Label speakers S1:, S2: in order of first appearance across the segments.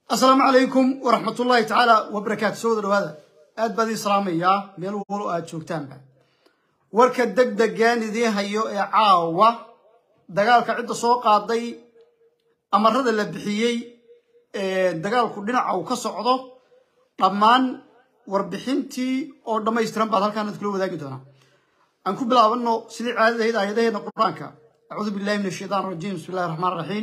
S1: asalaamu calaykum waraxmatullaahi tacaala wabarakaatu soo wada dhawaada aad baad ii salaamayaa meel walo aad joogtaanba warka deg degaan idiin hayo ee caawa dagaalka cidda soo qaaday amarada la bixiyey ee dagaalku dhinaca uu ka socdo dhammaan warbixintii oo dhammaystiran baad halkaan ad kula wadaagi doonaa aan ku bilaabano sidii caadadahayd aayadaheedna qur-aanka acuudu billahi min ashaytaan rajiim bismi illahi raxmaan raxiim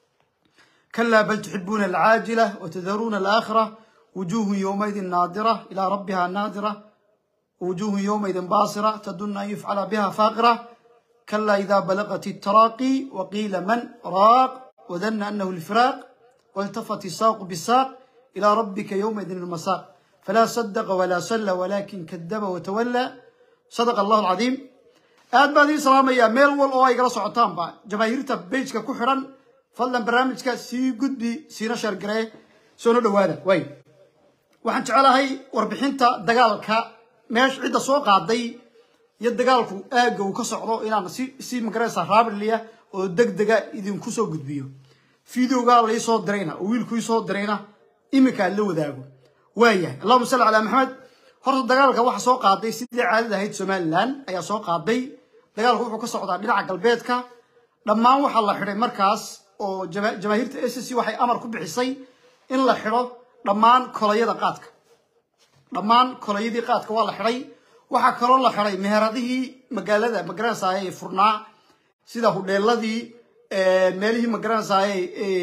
S1: كلا بل تحبون العاجلة وتذرون الآخرة وجوه يومئذ ناظرة إلى ربها ناظرة وجوه يومئذ باصرة تدن أن يفعل بها فاقرة كلا إذا بلغت التراقي وقيل من راق وظن أنه الفراق والتفت الساق بالساق إلى ربك يومئذ المساق فلا صدق ولا صلى ولكن كذب وتولى صدق الله العظيم aad baad ii salaamaya meel wal oo ay gala socotaanba jamaahiirta bejka ku xidhan fadlan barnaamijka sii gudbi siina sheergaree soona dhawaada way waxaan jecelahay warbixinta dagaalka meesha cidda soo qaaday iyo dagaalku aagga uu ka socdo inaan si si magaraysa raabiliya oo deg dega idinku soo gudbiyo fideoga laisoo dirayna oo wiilku isoo dirayna iminka la wadaago waayahay allahuma salli calaa maxamed horta dagaalka waxa soo qaaday sidii caadada ahayd somalilan ayaa soo qaaday dagaalku wuxuu ka socdaa dhinaca galbeedka dhammaan waxaa la xidhay markaas oo jamaahiirta s c waxay amar ku bixisay in la xidho dhammaan kolayada qaadka dhammaan kolayadii qaadka waa la xidhay waxaa kaloo la xidhay meheradihii magaalada magaranaysaye ee furnaa sida hudheeladii meelihii magaranaysaye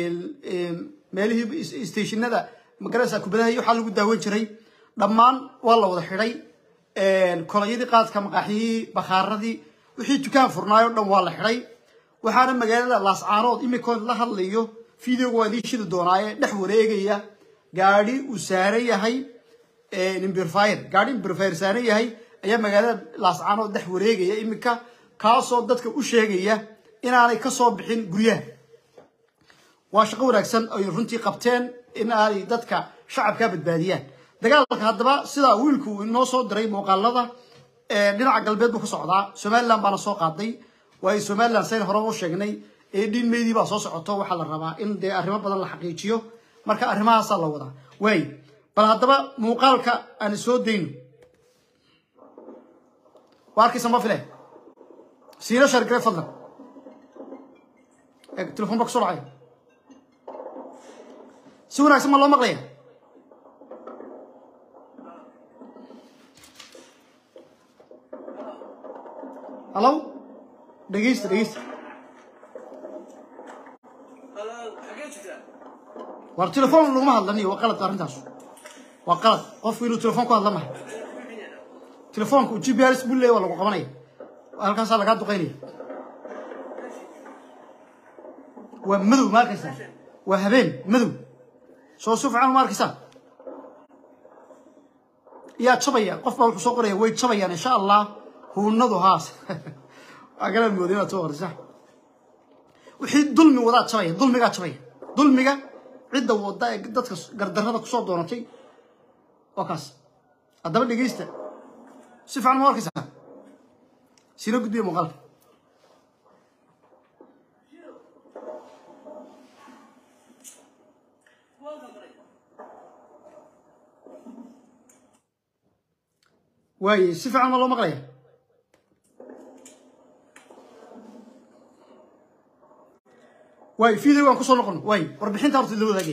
S1: meelihii stationada magaranaysa kubadaha waxaa lagu daawan jiray dhammaan waa la wada xidhay kolayadii qaadka maqaaxiyihii bakhaaradii wixii dukaan furnaayo dhan waa la xidhay waxaana magaalada laascaanood imikoon la hadlayo videoga waa idiin shidi doonaaye dhex wareegaya gaadhi uu saaran yahay imbirfire gaadhi imbirfire saaran yahay ayaa magaalada laascaanood dhex wareegaya iminka kaasoo dadka u sheegaya inaanay kasoo bixin guryaha waa shaqo wanaagsan ay runtii qabteen in aanay dadka shacabkaa badbaadiyaan dagaalka haddaba sidaa wiilku uu inoo soo diray muuqaalada dhinaca galbeed buu ka socdaa somalilan baana soo qaaday waayo somalilan sayn hore u sheegnay ee dhiin meydii baa soo socoto waxaa la rabaa in dee arrimo badan la xaqiijiyo marka arrimahaasaa la wadaa waay bal haddaba muuqaalka aan soo dayno waa arkaysa ma file siina shargare fadlan telefon ba kusoo dhacay si wanaagsan ma loo maqlaya hallo dhegeysta dhegeysta war telefoon laguma hadlaniyo waa qalad arrintaas waa qalad qofku inuu telefoon ku hadla maha telefoonka g p rs buu leeya waa lagu qabanaya halkaasaa lagaa duqaynaya waa madow ma arkaysaa waa habeen madow soo si fiican ma arkaysaa yaa jabaya qof baa wuxuu soo qoraya way jabayaan insha allah huunadu haas agalaan mooda inaad soo qorisa wixii dulmi wadaa jabaya dulmigaa jabaya dulmiga cidda wada ee dadka gardarrada kusoo doonatay waa kaas haddaba dhegeysta si fiican ma arkaysaa sina gudbiya muuqaalka waaye si fiican ma loo maqlaya waay videogaan kusoo noqono waay warbixinta horta la wadaagay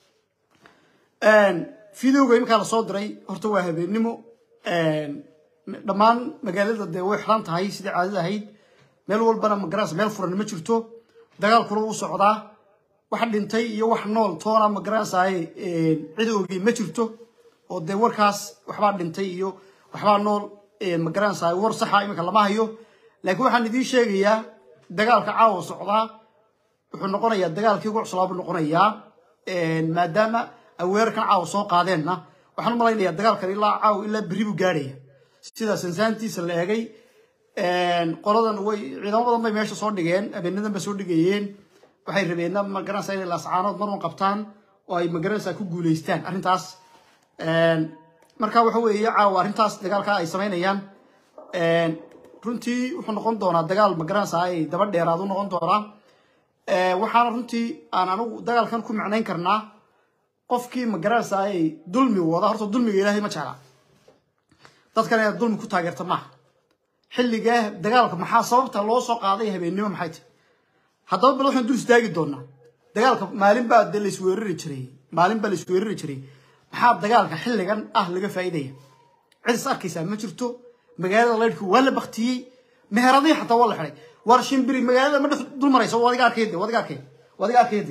S1: videoga iminkaa lasoo diray horta waa habeennimo dhammaan magaalada dee way xiran tahay sidii caadada ahayd meel walbana magaranaysa meel furan ma jirto dagaalkuna wuu socdaa wax dhintay iyo wax nool toona magaranaysaye cid ogey ma jirto oo dee warkaas waxbaa dhintay iyo waxbaa nool magaranaysaye war saxa iminka lama hayo laakiin waxaan idiin sheegayaa dagaalka caawa socdaa wuxuu noqonayaa dagaalkii ugu cuslaa buu noqonayaa maadaama aweerarkan caawa soo qaadeenna waxaan u malaynayaa dagaalkan ilaa caawa ilaa berri buu gaadhaya sida sansaantiisa la eegay qoladan way ciidamo badan bay meesha soo dhigeen habeenadan ba soo dhigayeen waxay rabeenna magaranaysaa inay laascaanood marwan qabtaan oo ay magaranaysaa ku guulaystaan arrintaas marka waxa weeye caawa arrintaas dagaalka ay samaynayaan runtii wuxuu noqon doonaa dagaal magaranaysaa ay daba dheeraad u noqon doonaa waxaana runtii aan anigu dagaalkan ku macnayn karnaa qofkii ma garanaysaa ay dulmi wada horta dulmiga ilaahay ma jeclaa dadkan inaad dulmi ku taageerta maaha xilligaa dagaalka maxaa sababta loo soo qaaday habeennimo maxay tahay haddaba bal waxaan dul istaagi doonaa dagaalka maalin baa de laisweerari jiray maalin baa laisweerari jiray maxaa dagaalka xilligan ah laga faa'iidaya cid is arkaysaa ma jirto magaalada laydhka waa la baktiyey meheradii xataa waa la xidhay war shimbiri magaalada ma dhex dul maraysa waa adiga arkayde waa adiga arkay waa adiga arkayde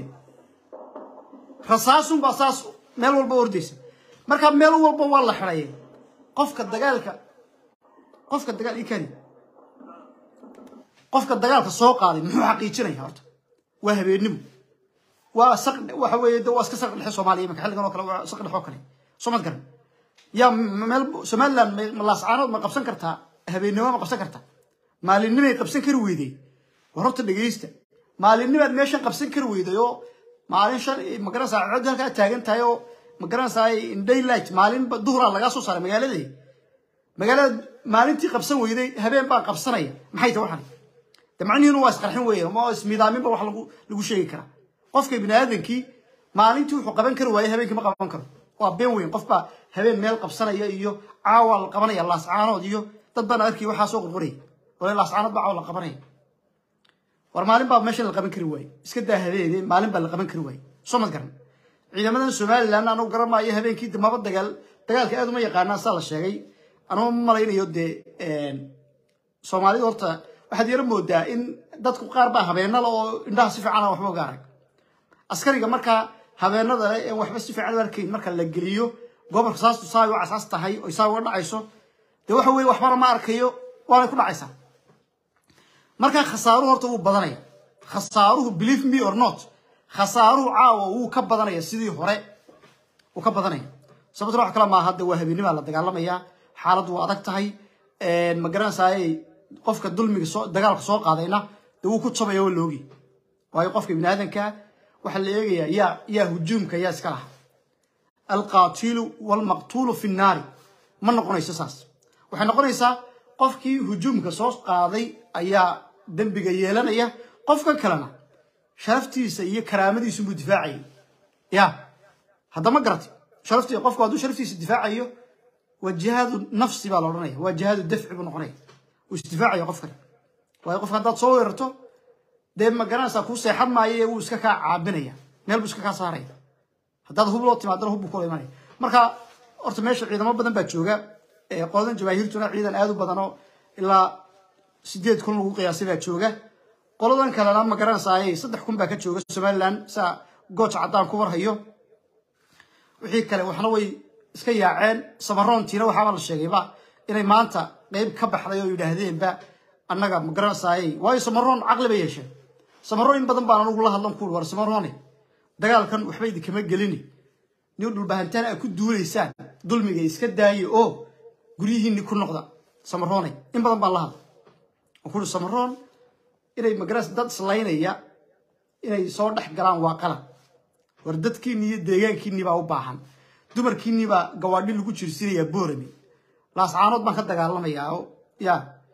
S1: rasaasun baa saas meel walba ordaysa marka meel walba waa la xidhay qofka dagaalka qofka dagaal ikani qofka dagaalka soo qaaday muxuu xaqiijinaya horta waa habeennimo waa saq waxa weeye de waa iska saq dhexe soomaaliya imanka xilligan oo kale waa saq dhexe oo kale soo mad garan yaa meel somaliland ma laascaanood ma qabsan kartaa habeennimo ma qabsan kartaa maalinimay qabsan kari weyday war horta dhegeysta maalinnimaad meeshan qabsan kari weyday oo maalin shan magaranaysaa cod halkaa taagan tahay oo magaranaysaa in daylight maalin duhraa lagaa soo saaray magaaladii magaalada maalintii qabsan weyday habeen baa qabsanaya maxay tahay waxan de macnihiinu waa isqarxin weeye ma ismidaaminba wax lagu lagu sheegi karaa qofka bini aadankii maalintii wuxuu qaban kari waaye habeenkii ma qaban karo waa been weyn qof baa habeen meel qabsanaya iyo caawa la qabanaya laascaanood iyo dad baan arkay waxaa soo qurquraya wala laascaanood baa caawa la qabanaya war maalin baa meeshan la qaban kari waaye iska daa habeene maalin baa la qaban kari waaye soo mad garan ciidamadan somaliland anagu garan maayo habeenkii maba dagaal dagaalka aad uma yaqaanaan saa la sheegay anuma malaynayo dee soomaalida horta waxaad yaro moodaa in dadku qaar baa habeenada oo indhaha si fiican waxba uga arag askariga markaa habeenada ee waxba si fiican u arkayn marka la geliyo gobolka saastu saa u casaas tahay oo saa uga dhacayso dee waxa weeye waxbana ma arkayo waanay ku dhacaysaa markaa khasaaruhu horta wuu badanaya khasaaruhu believe me or not khasaaruhu caawa wuu ka badanaya sidii hore wuu ka badanaya sababtuna wax kale maaha de waa habeenimaa la dagaalamayaa xaaladdu waa adag tahay ma garanaysaay qofka dulmiga soo dagaalka soo qaadayna dee wuu ku jabaya waa loogi waayo qofka bini aadanka waxaa la eegayaa yaa yaa hujuumka yaa iska laha alqaatilu walmaqtuulu fi nnaari ma noqonayso saas waxay noqonaysaa qofkii hujuumka soo qaaday ayaa dembiga yeelanaya qofka kalena sharaftiisa iyo karaamadiisu buu difaacayay ya haddama garati sharaftii qofku hadduu sharaftiisa difaacayo waa jihaadu nafsi baa la odhanaya waa jihaadu dafci buu noqonaya uu isdifaacaya qofkan waayo qofka haddaad soo weerarto dee ma garanaysaa kuu seexan maayo ee wuu iska kaa caabinaya meel buu iska kaa saaraya haddaad hub loo timaadana hub buu kula imanaya marka horta meesha ciidamo badan baa jooga qoladan jamaahiirtuna ciidan aad u badan oo ilaa sideed kun lagu qiyaasay baa jooga qoladan kalena ma garanaysaa saddex kun baa ka jooga somaliland saa gooja caddaan ku warhayo wixii kale waxna way iska yaaceen samaroontiina waxaaba la sheegayba inay maanta qeyb ka baxday oo yidhaahdeenba annaga ma garanaysaay waayo samaroon caqli bay yeesheen samaroon in badan baan anugu la hadlan kuul war samaroone dagaalkan waxba idinkama gelini nin dhulbahantaan a ku duulaysaan dulmiga iska daaye oo guryihiinni ku noqda samaroone in badan baan la hadla oo kuuri samaroon inay magaras dad islaynaya inay soo dhex galaan waa qalad war dadkiinni iyo deegaankiinni baa u baahan dumarkiinni baa gawaadhi lagu jirsinayaa boorami laascaanood baan ka dagaalamayaa oo ya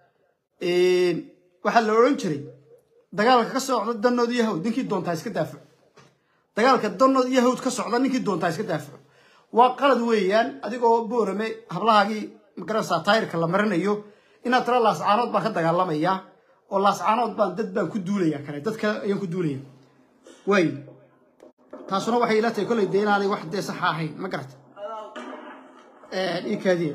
S1: waxaa la odhan jiray dagaalka ka socda danood iyo hawd ninkii doontaa iska daafaco dagaalka danood iyo hawd ka socda ninkii doontaa iska daafaco waa qalad weeyaan adigoo boorame hablahaagii magaranaysaa taayirka la marinayo inaad tira laascaanood baan ka dagaalamayaa oo laascaanood baan dad baan ku duulaya kale dad kale ayaan ku duulaya waay taasuna waxay ila tahay kolley dee inaanay wax dee saxa ahayn ma garata ii kaadiya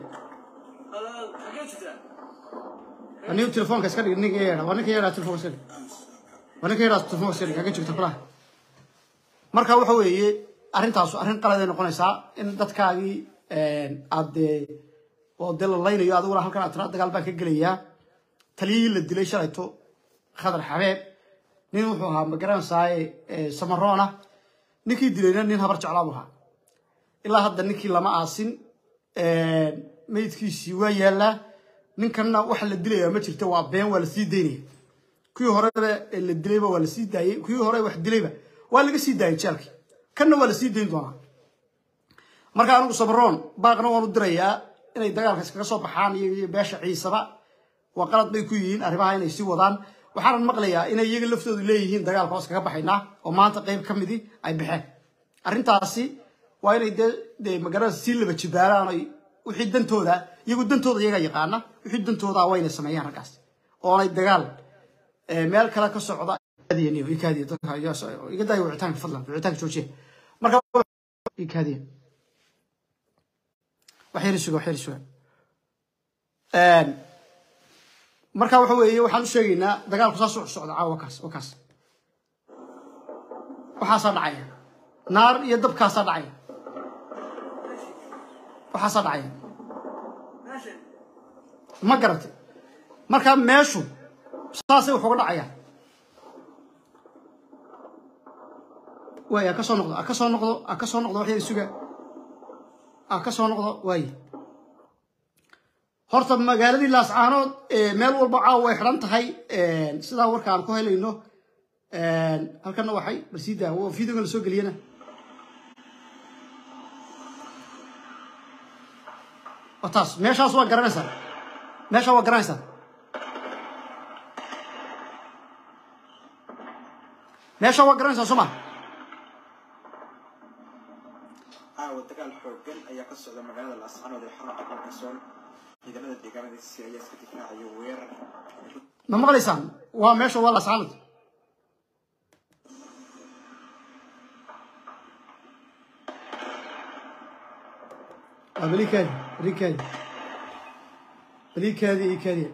S1: waa nin telefoonka iska dhig ninka yeedha waa ninka yeedha telefoonka iska dhig waa ninka yeedha telefoonka iska dhig kaga jirta kulaha marka waxa weeye arrintaasu arrin qaladay noqonaysaa in dadkaagii aad dee oo dee la laynayo adiguna halkan aad tiraa dagaal baan ka gelayaa taliyihii la dilay shalayto khadar xabeeb nin wuxuu ahaa magaranaysaay samaroona ninkii dilayna nin habar jeclaa buu ahaa ilaa hadda ninkii lama aasin meydkiisii waa yaallaa ninkanna waxa la dilayaa ma jirto waa been waa la sii daynaya kuwii horeba la dilayba waa la sii daayey kuwii hore wax dilayba waa laga sii daayay jeelkii kanna waa la sii dayn doonaa marka anigu samaroon baaqna waan u dirayaa inay dagaalka iskaga soo baxaan iyo beesha ciisaba waa qalad bay ku yihiin arrimaha inay sii wadaan waxaanan maqlayaa inay iyaga laftoodu leeyihiin dagaalka hoos kaga baxaynaa oo maanta qayb ka midii ay baxeen arrintaasi waa inay dee dee magaranaysa si laba jibaaraan ay wixii dantooda iyagu dantooda iyaga yaqaana wixii dantooda waa inay sameeyaan raggaas oonay dagaal meel kale ka socda ikaadiya dadka iga daaya wicitaanka fadlan wicitaanka joojiya marka ikaadiya wax yar suga wax yar suga marka waxa weeye waxaan u sheegaynaa dagaalku saas u socda caawa wakaas wakaas waxaasaa dhacaya naar iyo dabkaasaa dhacaya waxaasaa dhacaya ma garatay marka meeshu saasay wax uga dhacayaan waay a ka soo noqdo a ka soo noqdo a ka soo noqdo wax yar suga a ka soo noqdo waaye horta magaaladii laascaanood meel walba caawa way xidhan tahay sidaa warka aan ku helayno halkana waxay balsiida videoga la soo geliyana waa taas meeshaas waa garanaysaa meesha waa garanaysaa meesha waa garanaysaa soo ma
S2: caawa dagaal xoogan ayaa ka socda magaalada laascaanood ee xarunta gobolka sool ciidamada deegaanadiisi ayaa iska difaacaya weerar
S1: ma maqlaysaan waa meesha waa laascaanood waa balikaadi balikaadi balikaadi iyo kaadiya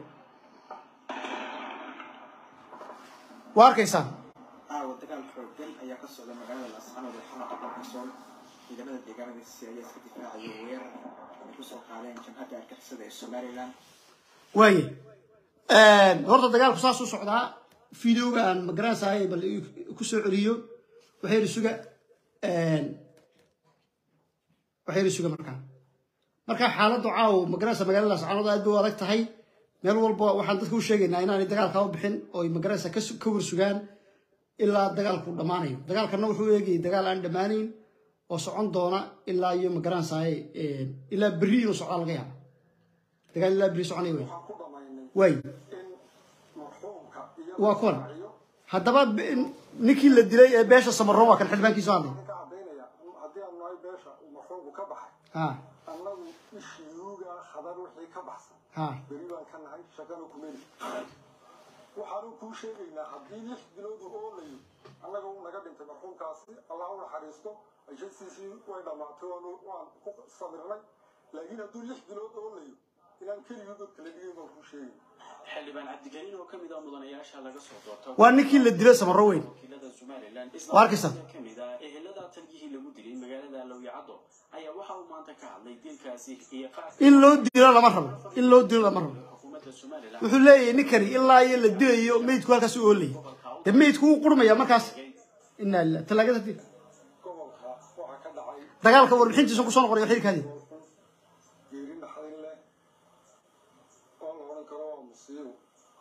S1: waa arkaysaan
S2: caawa dagaal xoogan ayaa ka socda magaalada laascaanood ee xarunta gobolka sool ciidamada deegaanadiisi ayaa iska difaacaya weerar ay kusoo qaadeen jamhadda argixisada ee somalilan
S1: waaye horta dagaalku saas u socdaa videoga aan magaranaysaay bal ku soo celiyo waxay yidhi suga waxay yidhi suga markaa marka xaaladdu caawo magaranaysa magaalada laascaanood aad bay u adag tahay meel walba waxaan dadka u sheegaynaa inaanay dagaalkaa u bixin oo ay magaranaysa ka ka warsugaan ilaa dagaalku dhammaanayo dagaalkana wuxuu eegayay dagaal aan dhammaanayn oo socon doona ilaa iyo magaranaysaay ilaa berri inuu socdaa laga yaaba dagaal ilaa berri soconaya wey waay waa kuwan haddaba ninkii la dilay ee beesha samarro waa kan xildhibaankiisu hadlay
S3: ka cadaynaya haddii aan nahay beesha uu marxuumku ka baxay
S1: ha
S3: annagu ishiyuuga khadar wixii ka baxsan
S1: ha
S3: beri baan ka nahay shaqana kumeli waxaanu kuu sheegaynaa haddii lix bilood uu oolayo annaga uu naga dhintay marxuumkaasi allah u naxariisto ajasiisii way dhammaatay waanu waan ku sabirnay laakiin hadduu lix bilood oolayo inaan keligii godka la dhigay baan kuu sheegay
S4: xildhibaan cabdigaliin oo ka mid ah mudanayaasha laga soo doorto
S1: waa ninkii la dilay samarro weyn
S4: wakiilada somalilan
S1: Waa arkaysaa.
S4: ka mid ah ehelada talgihii lagu dilay magaalada lowyacaddo ayaa waxa uu maanta ka hadlay dilkaasi iyo qaabka
S1: in loo dilo lama rabo in loo dilo lama rabo
S4: xukuumadda somalilan
S1: wuxuu leeyahay ninkani ilaa iyo la dilayo meydku halkaas u oolayay dee meydku wuu qurmaya markaas inaa lilah talaagada dil
S3: gobolka waxaa ka dhacay
S1: dagaalka warbixintiisa kusoo noqonaya xilkaadi
S3: geeri naxdin leh oo la odhan karo waa musiibo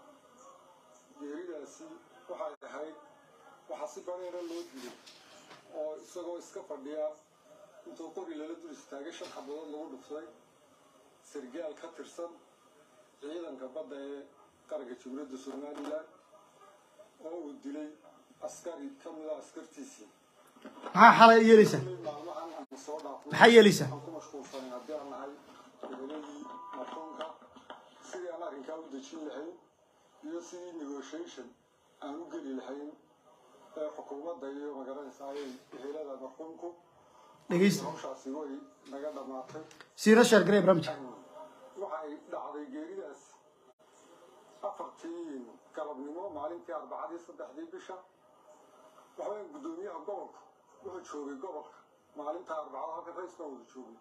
S3: geeridaasi waxay ahayd waxaa si bareera loo dilay oo isagoo iska fadhiya intuu qori lala dul istaagay shan xabadood lagu dhufsaday sargaal ka tirsan ciidanka badda ee qaranka jamhuuriyadda somalilan oo uu dilay askari ka mid a askartiisii
S1: maxaa xalay yeelaysaa
S3: maalmahan aan soo dhaafnay
S1: maxaa yeelaysaa
S3: aan ku mashquulsanay haddii aan nahay eheladii marxuumka sidii aan arrinkaa u dejin lahayn iyo sidii negotiation aan u geli lahayn ee xukuumadda iyo magaranaysa ayay ehelada marxuumku
S1: dhegeysta
S3: hawshaasi way naga dhammaatay
S1: siina sheer garee barnaamijka
S3: waxay dhacday geeridaas afartii galabnimo maalintii arbacadii saddexdii bisha waxaweye guddoomiyaha gobolka wuxuu joogay gobolka maalinta arbacada halka rays baa wada joogay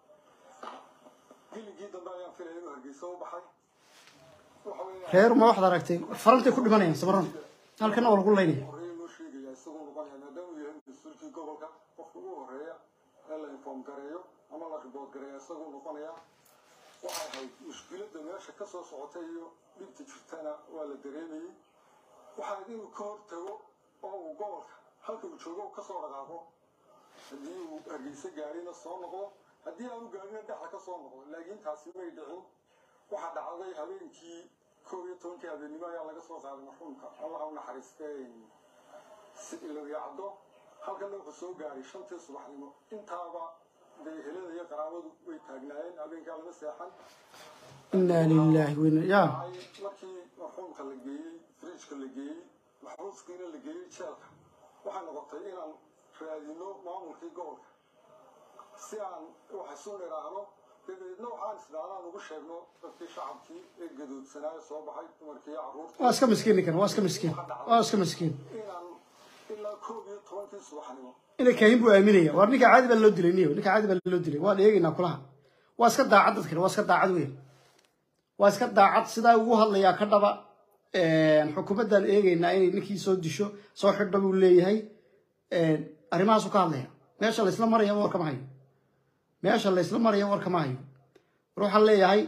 S3: giligii dambe ayaan filaya inuu hargeysa u baxay waxa weeye
S1: reer ma waxaad aragtay farantay ku dhimanayaan samarrada halkana waa lagu laynaya
S3: horreeya loo sheegaya isagoo noqonaya maadaama uu yahay mas-uulkii gobolka qofka ugu horeeya ee la inform gareeyo ama la ribood gareeya isagoo noqonaya waxay ahayd mushkiladda meesha ka soo socotay iyo dhibta jirtana waa la dareemayey waxaa ahayd inuu ka hortago oo uu gobolka halka uu joogo uu kasoo dhaqaaqo haddii uu hargeysa gaarina soo noqdo haddii aanu gaarina dhexda ka soo noqdo laakiin taasi may dhicin waxaa dhacday habeenkii koob iyo tobankii habeennimo ayaa laga soo qaaday marxuumka allah u naxariistee ilowya caddo halkana wuxuu soo gaaray shantii subaxnimo intaaba dee helada iyo qaraabadu way taagnaayeen habeenkaa lama seexan
S1: inaa lilahi wina ya
S3: ay markii marxuumka la geeyey fridjka la geeyey maxbuuskiina la geeyey jeelka waxay noqotay inaan raadino maamulkii gobolka si aan wax isu nidhaahno dabeedna waxaan isdhaadaan ugu sheegno dadkii shacabkii ee gadoodsanaayo soo baxay dumarkii carruurtii
S1: waa iska miskiin ninkan waa iska miskiin waa iska miskiin
S3: inaan ilaa koob iyo tobankii subaxnimo
S1: ina kaahin buu aaminaya waar ninka caadi baa loo dilay niyo ninka caadi baa loo dilay waan eegaynaa kulaha waa iska daacad dadkan waa iska daacad weyn waa iska daacad sidaa ugu hadlayaa ka dhaba xukuumaddan eegaynaa inay ninkii soo disho soo xidho buu leeyahay arrimahaasu ka hadlaya meesha laysla maraya war kama hayo meesha laysla maraya war kama hayo war waxaan leeyahay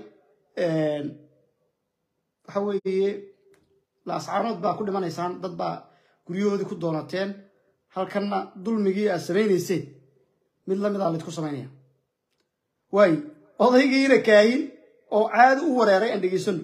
S1: waxa weeye laascaanood baa ku dhimanaysaan dad baa guryahoodii ku doonateen halkanna dulmigii aad samaynayseen mid lamid a laydku samaynaya waayo odaygiina kaahin oo caadi u wareeray aan dhegaysano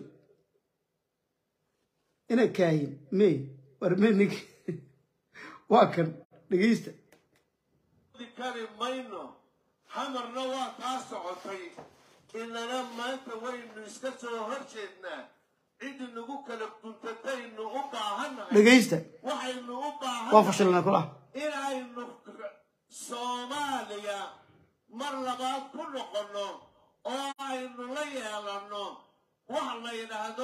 S1: ina kaahin may war me nink waa kan dhegaysta
S5: kari mayno hamarna waa kaa socotay inana maanta waynu iska soo hor jeednaa cidi nagu kala guntataynu u baahannahay
S1: dhegaysta
S5: waxaynu u
S1: waa
S5: baahannahay
S1: fashilnaa kulaha
S5: inaynu soomaaliya mar labaad ku noqonno oo aynu la yeelanno waxa la yidhaahdo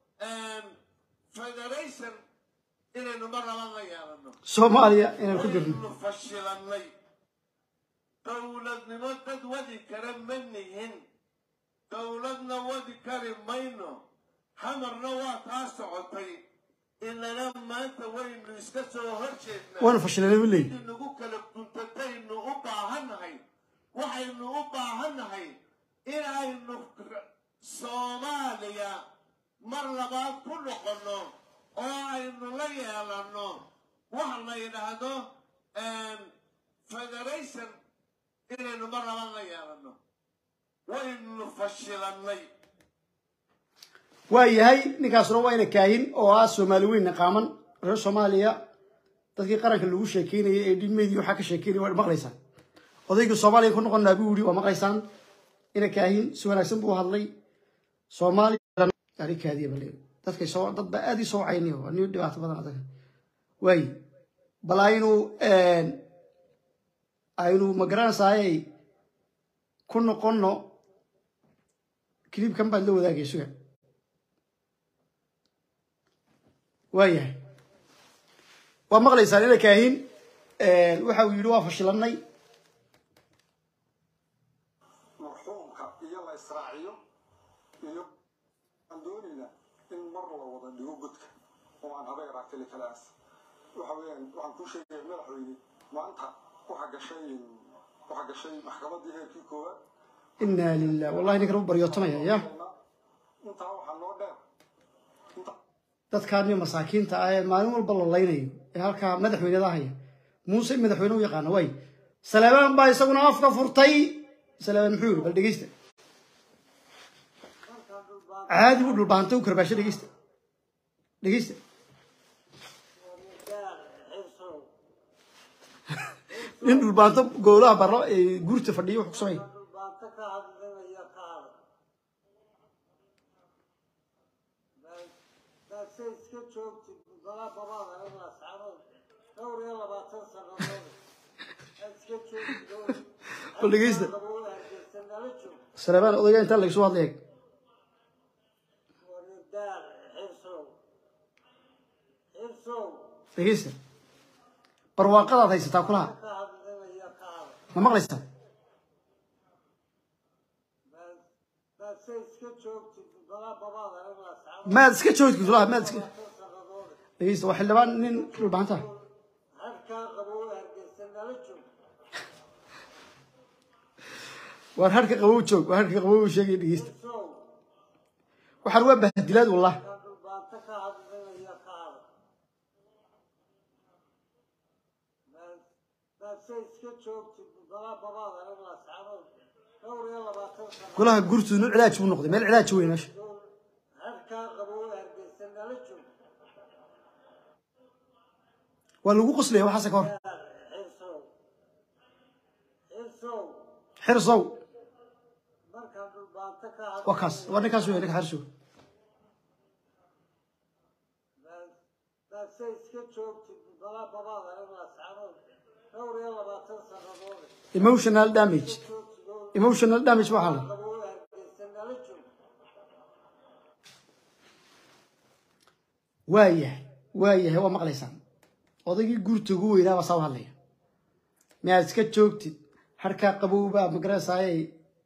S5: federation inaynu mar labaad la yeelanno
S1: soomaaliya inaan ku jirno
S5: waynu fashilannay dowladnimo dad wadi kara ma nihin dowladna wadi kari mayno hamarna waa kaa socotay inana maanta waynu iska soo hor jeednaa
S1: waana fashilanay buu leeyahy
S5: nagu kala guntataynu u baahannahay waxaynu u baahannahay inaynu soomaaliya mar labaad ku noqonno oo aynu la yeelanno waxa la yidhaahdo federation inaynu mar labaad la yeelanno waynu fashilannay
S1: waa yahay ninkaasuna waa ina kaahin oo ah soomaali weyn naqaaman reer soomaaliya dadkii qaranka lagu sheekeynayay ee dhilmeydii waxaa ka sheekeynaya waa maqlaysaan odaygii soomaaliya ku noqonnaa buu yidhi waa maqlaysaan ina kaahin si wanaagsan buu hadlay soomaaliya arikaadiya bale dadkay soo dad baa aad ii soo wacaynayo waa nin dhibaato badan adaga waaye bal aynu aynu magaranaysaayay ku noqonno kilibkan baad la wadaagay suga waayahay waa maqlaysaan ina kaahin waxa uu yidhi waa fashilanay
S3: marxuumka iyo la israaciyo iyo aan doonaynaa in mar la wada dhigo godka oo aan haba yaraatili kalaas waxa weeyaan waxaan kuu sheegaya madaxweyne maanta waxaa gashay waxaa gashay maxkamaddii heerkii koowaad
S1: inaa lilah wallahi ninkan u baryootamaya ya
S3: intaa waxaa noo dheer inta
S1: dadkaani masaakiinta ah ee maalin walba la laynayo ee halkaa madaxweynada haya muuse madaxweyne u yaqaana waay salebaan baa isaguna afka furtay salebaan muxuu yiri bal dhegeysta caadi buu dhulbaantay u karbaasho dhegeysta dhegeysta nin dhulbaanto gowlaha barro ee guurta fadhiyo wuxuu ku sameeya
S6: iska joogtid balaa babaad anigu asxaabood dhowr iyo labaatan sannadood aad iska joogtid
S1: bal dhegeysta
S6: hargeysa nala joog
S1: salebaan odayga intaa lagasoo hadlaya
S6: waridaar xirsow xirsow
S1: dhegeysta barwaaqadaad haysataa kulaha
S6: ka hadlinaya ka hadal
S1: ma maqlaysaa
S6: baadse iska joogtid balaa babaad anigu asxaabood
S1: maad iska joogtid kulaha maad iska
S6: sannadood
S1: dhegeysta waa xildhibaan nin dhulbaanta
S6: halkaa qabow hargeysa nala joog
S1: waar harka qabow joog waar harka qabow sheegay dhegeysta
S6: xirsow
S1: waxaan waa bahdilaad wallah
S6: ka dhulbaanta ka hadlinaya ka hadal baadse iska joogtid balaa babaad anigu asxaabood dhowr iyo labaatan sannadood
S1: golaha gurtu nin cilaaj buu noqday meel cilaaj weyn meesha
S6: halkaa qabow hargeysa nala joog
S1: waa lagu qoslaya waxaase ka hor
S6: xirsow xirsow
S1: xirsow
S6: markaan dhulbaanto ka
S1: waa kaas waa ninkaas wey ninka xirsow
S6: baase iska joogtid balaa babaada inaad sacadood dhowr iyo labaatan sannadood
S1: emotional damage
S6: joogtid oo
S1: emotional damage waxaa la
S6: qabo u hargeysan nala joog
S1: waayahay waayahay waa maqlaysaan odaygii guurta ugu weynaa baa saa u hadlaya miyaad iska joogtid harkaa qabowbaa magarasaaye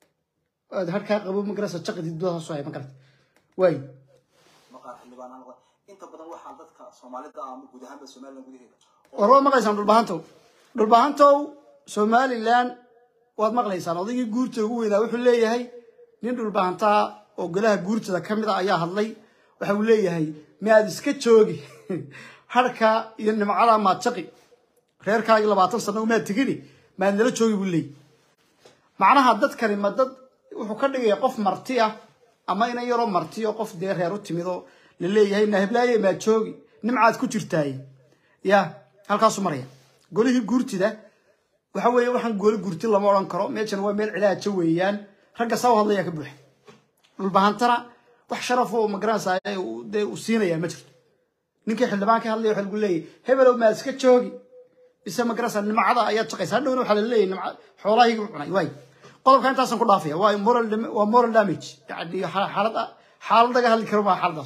S1: aad harkaa qabow magarasa jaqdid doodaasoo hay magarata waay
S2: maqaar xildhibaanaan noqon inta badan waxaa dadka soomaalida ama guud ahaanba somaliland gudaheeda
S1: war waad maqlaysaan dhulbahantow dhulbahantow somalilan waad maqlaysaan odaygii guurta ugu weynaa wuxuu leeyahay nin dhulbahantaa oo golaha guurtada ka mid a ayaa hadlay waxa uu leeyahay miyaad iska joogi harka iyo nimcada maad jaqi reerkaagii labaatan sano umaad tegini maad nala joogi buu leeyahy macnaha dadkani ma dad wuxuu ka dhigaya qof marti ah ama ina yaroo marti oo qof dee reer u timid oo la leeyahay nahiblaaye maad joogi nimcaad ku jirtaaye ya halkaasuu maraya golihii guurtida waxa weeye waxaan gooli guurti lama odhan karo meeshan waa meel cilaaja weeyaan ragga saa u hadlaya ka buuxa dhulbahantana wax sharaf oo magaranaysaa dee uu siinaya ma jirto ninkii xildhibaan ka hadlaya waxa lagu leeyahay hebelow maad iska joogi ise magaranaysaa nimcada ayaad shaqaysa hadhowna waxaa la leeyahay nimca xoolahayga cunay waay qodobka intaasan ku dhaafaya waa moral dam- waa moral damage yani xaalad xaalad laga hadli karo maa xaaladaas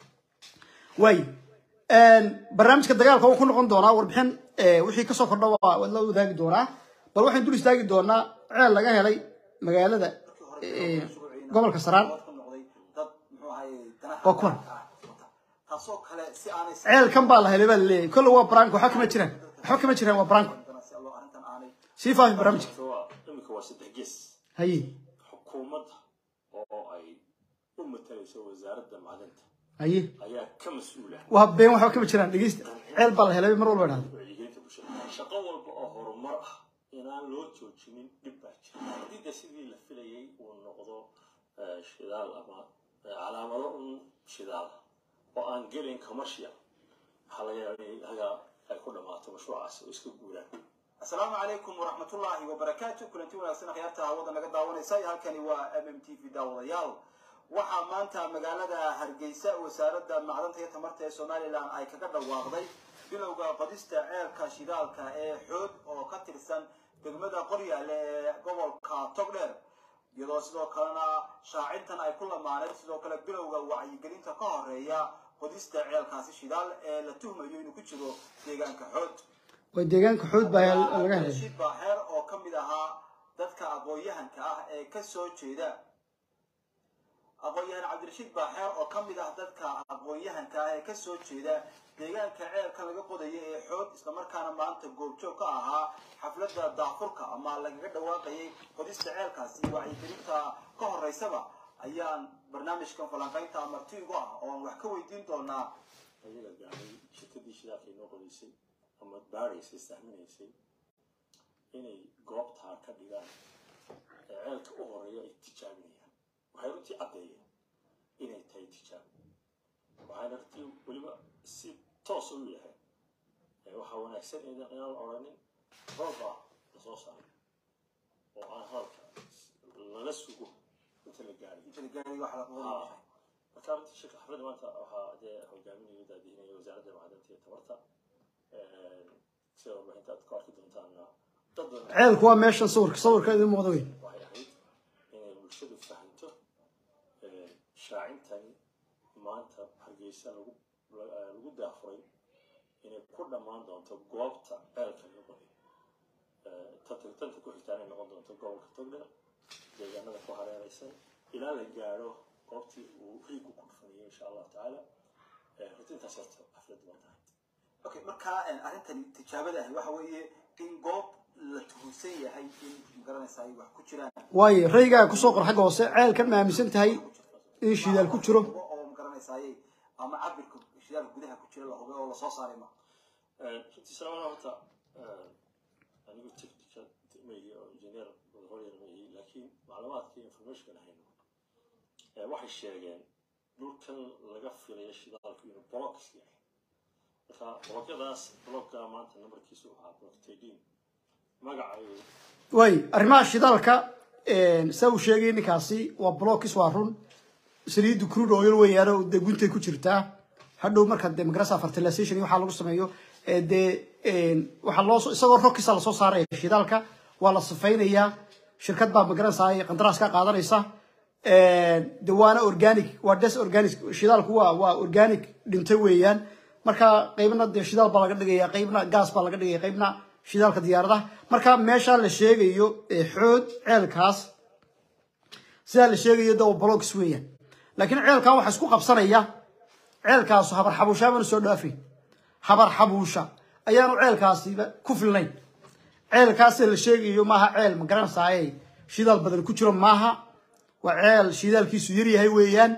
S1: waay barnaamijka dagaalka wuu ku noqon doonaa warbixin eh, wixii kasoo kordha waa waa la wadaagi doonaa bal waxaan dul istaagi doonaa ceel laga helay magaalada eh, gobolka saraan
S2: ku noqday dad muxuu ahaye danaha
S1: Waa kuwan.
S2: gaarka ah wata. taasoo kale si aanay
S1: ceelkan baa la helay baa laleeyahay kolle waa branko waxba kama jiraan waxba kama jiraan waa branko
S2: si allo arrintan aanay
S1: sii faafi barnaamijka
S4: waa imika waa saddex gees
S1: haye
S4: xukuumadda oo ay u matalayso wasaaradda macdanta
S1: haye
S4: ayaa ka mas-uula
S1: waa been waxba kama jiraan dhegeysta ceel baa la helay mar walba idhahda
S4: wacyigelinta bulshada shaqo walba oo horumar ah inaan loo joojinin dhib baa jira haddii de sidii la filayay uu noqdo eh, shidaal ama eh, calaamado un shidaal oo aan gelin commercial waxaa laga yaabaa in hagaa ay ku dhammaato mashruucaas oo iska guuraan
S2: asalaamu calaykum waraxmatullaahi wabarakaatu kulanti wanaagsan akhyaarta hawada naga daawanaysa halkani waa m m t v daawadayaal waxaa maanta magaalada hargeysa wasaaradda macdanta iyo tamarta ee somalilan ay kaga dhawaaqday bilowga qodista ceelka shidaalka ee xoog oo ka tirsan degmada qoryaale ee gobolka togdheer iyadoo sidoo kalena shaacintan ay ku lamaaneen sidoo kale bilowga wacyigelinta ka horeeya qodista ceelkaasi shidaal ee la tuhmayo inuu ku jiro deegaanka xood
S1: waa deegaanka xood baa hel- laga helay
S2: Rashid Baaxeer oo ka mid ahaa dadka aqoon-yahanka ah ee ka soo jeeda aqoon-yahan cabdirashiid baaxeer oo ka mid ah dadka aqoon-yahanka ah ee ka soo jeeda deegaanka ceelka laga qodaya ee xoog islamarkaana maanta goobjoog ka ahaa xafladda daafurka ama lagaga dhawaaqayay qodista ceelkaasi iyo wacyigelinta ka horeysaba ayaan barnaamijkan falanqaynta martiigu ah oo aan wax ka weydiin doonaa
S4: ayaga gaaray shirkadii shidaalka inoo qodaysay ama baaraysay sahminaysay inay goobtaa ka dhigaan ee ceelka u horeeya ay tijaabinayaan waxay runtii caddeeyeen inay tahay tijaab waxayna runtii weliba si toos u yahay ee waxaa wanaagsan in inaan odhanin rooba lasoo saaray oo aan hadalka lala sugo inta la gaaray
S2: inta la gaaray waxa la qodaya
S4: marka runtii shirka xafladda maanta waxaa dee hogaaminaya daadihinaya wasaaradda macdanta iyo tamarta sida warbaahinta aad ku arki doontaana dad badan
S1: ceelku waa meeshan sawirka sawirka idin muuqda wey
S4: waxay ahayd inay bulshadu fahanto shaacintani maanta hargeysa lagu lagu daafuray inay ku dhammaan doonto goobta ceelka laga qoday tanta tanta ku xigtaan ay noqon doonto gobolka togdheer deegaanada ku hareeraysan ilaa la gaadho goobtii uu riigu ku dhufanayay insha allahu tacaala runtii intaas horta xafladdu waa tahay
S2: okay marka arrintani tijaabada ahi waxa weeye in goob la tuhunsan yahay in magaranaysa ay wax ku jiraan
S1: waayo raygaa kusoo qor xagga hoose ceelkan ma aaminsan tahay in shidaal ku jiro
S2: Hubo oo magaranaysaay ama cabirka shidaalka gudaha ku jira la hubay oo lasoo saaray ma
S4: runtii salaamana horta anigu technical maihi oo engineer horyar maihi laakiin macluumaadka iyo informationkan hayno eh, waxay sheegeen dhulkan laga filayo shidaalku inuu blocks yahay marka blokyadaas blocka maanta numberkiisu waxaa block tadin magacayo
S1: waay arrimaha shidaalka saa uu sheegay ninkaasi waa blokis waa run saliiddu crude oil weeyaano dee guntay ku jirtaa hadhow marka dee magarasa fertilization iyo waxaa lagu sameeyo ee dee waxaa loo isagoo rokisa lasoo saaraya shidaalka waa la sifaynayaa shirkad baa magaranaysa ay qandaraas ka qaadanaysa de waana organic waa des organic shidaalku waa waa organic dhintay weeyaan marka qaybna dee shidaal baa laga dhigaya qaybna gaas baa laga dhigaya qaybna shidaalka diyaaradaha marka meesha la sheegayo ee xood ceelkaas sidaa la sheegayo de blocks weeyaan laakiin ceelkan waxaa isku qabsanaya ceelkaasu habar xabuusha aanu soo dhaafay habar xabuusha ayaanu ceelkaasiba ku filnayn ceelkaasee la sheegayo maaha ceel ma garanaysaayey shidaal badan ku jiro maaha waa ceel shidaalkiisu yar yahay weeyaan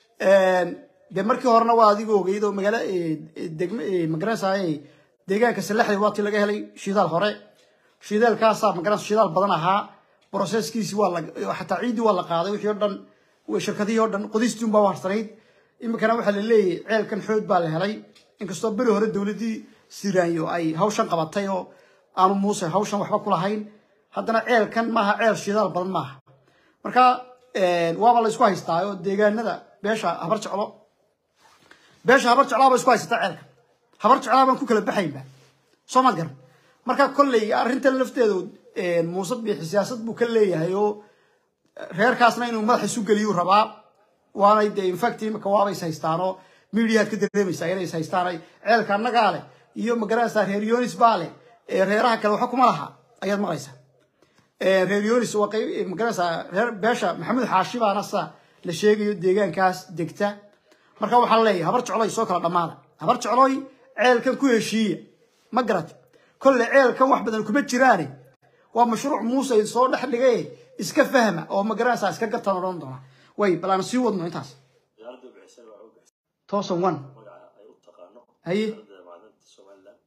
S1: dee markii horena waa adiga ogeyd oo magaala degm magaranaysaayey deegaanka salaxda waatii laga helay shidaal hore shidaalkaasaa magaranaysa shidaal badan ahaa broseskiisi waa la xataa ciiddii waa la qaaday wixii o dhan shirkadihii o dhan qodistii unbaa warsanayd iminkana waxaa la leeyahay ceelkan xoog baa la helay inkastoo beri hore dowladdii siraanyo ay hawshan qabatay oo aanu muuse hawshan waxba ku lahayn haddana ceelkan maaha ceel shidaal badan maaha marka waaba la isku haystaa oo deegaanada beesha habar jeclo beesha habar jeclaa ba isku haysata ceelka habar jeclaa baan ku kala baxaynba soo maad garan marka kolley arrintan lafteedu muuse biixi siyaasad buu ka leeyahay oo reerkaasna inuu madaxa isu geliyuu rabaa waanay dee infact imika waaba is haystaan oo mediaad ka dareemaysaa inay is haystaan ay ceelka annagaa leh iyo magaranaysaa reer yonis baa leh reeraha kale waxa kuma laha ayaad maqlaysaa reer yonis waa qayb magaranaysaa reer beesha maxamed xaashi baana sa la sheegayo deegaankaas degta marka waxaa leeyahay habar jecloy soo kala dhammaada habar jecloy ceelkan ku heshiiya ma garat kolle ceelkan wax badan kuma jiraane waa mashruuc muuse soo dhex dhigay iska fahma oo magaranaysaa iska gartaan odhan doona way bal aan sii wadno intaas
S4: diyaaradda bixisay waa u bixisay
S1: toosan one
S4: magaca ay u taqaano
S1: haye
S4: diyaaradda macdanta somaliland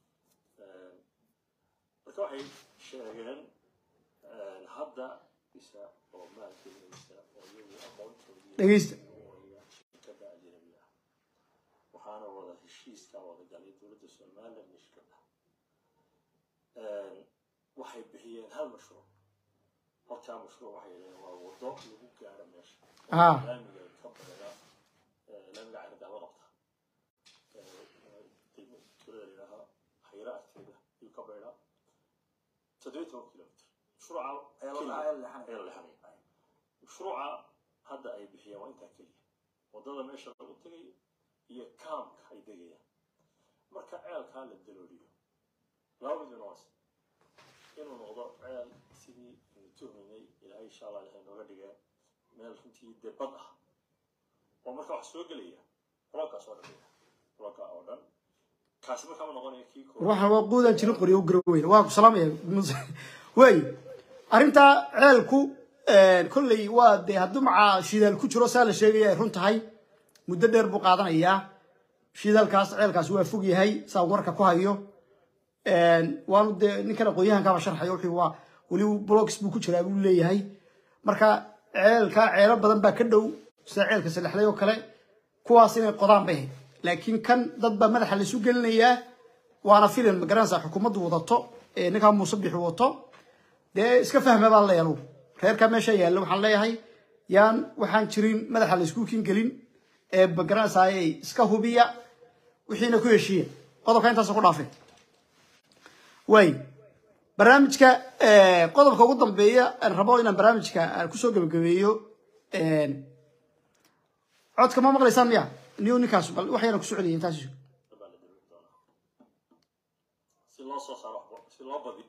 S4: marka waxay sheegeen hadda isa oo maalgelinaysa oo iyagu aqoontoodii
S1: dhegeysta
S4: shirkadda ajnabiga ah waxaana wada heshiiska wada galay dowladda somaliland iyo shirkadda waxay bixiyeen hal mashruuc halkaa mashruuc waxay yidhaheen waa wado lagu gaaro meesha
S1: ah
S4: laamiga ka bareera laamiga caridaaba qabta tulada layidhaaha hayra agteeda ayuu ka bareeraa toddobiyi toban kilomitr mashruuca ayaa la lexanaya mashruuca hadda ay bixiyeen waa intaa keliya wadada meesha lagu tegayo iyo kaamka ay degayaan marka ceelkaa la dalooliyo laba mid noos inuu noqdo ceel sidii aynu tuhmaynay ilaahay insha allah ilahay nooga dhigee meel runtii dee bad ah oo marka wax soo gelaya blokaas oo dhan bloka oo dhan kaasi markaa ma noqonayo kii koowaad
S1: waxaan waa quudaan jirin qoryo u garoweyn waa ku salaamaya Muuse. way arrintaa ceelku kolley waa dee hadduu macaa shidaal ku jiro saa la sheegaya ay run tahay muddo dheer buu qaadanayaa shidaalkaas ceelkaas waa fog yahay saa warka ku hayo waanu dee ninkan aqoonyahankaaba sharxayo wuxuu waa weli blogs buu ku jiraa buu leeyahay marka ceelka ceelo badan baa ka dhow sida ceelka salexday oo kale kuwaas inay qodaan bay ahayd laakiin kan dad baa madaxa laisu gelinayaa waana filan magaranaysaa xukuumaddu wadato ee ninkaa muuse bixi wato dee iska fahma baan leeyahay anugu reerkaa meesha yaalla waxaan leeyahay yaan waxaan jirin madaxa laisku kin gelin ee magaranaysaa iska hubiya wixiina ku heshiiya qodobka intaas ku dhaafay way barnaamijka qodobka ugu dambeeya aan rabo inaan barnaamijka aan kusoo gebagabeeyo codka ma maqlaysaan miya niyo ninkaas bal wax yaraan kusoo celiyay intaas
S4: baa la dareemi doonaa si loo soo saaro waxba si loo badiyo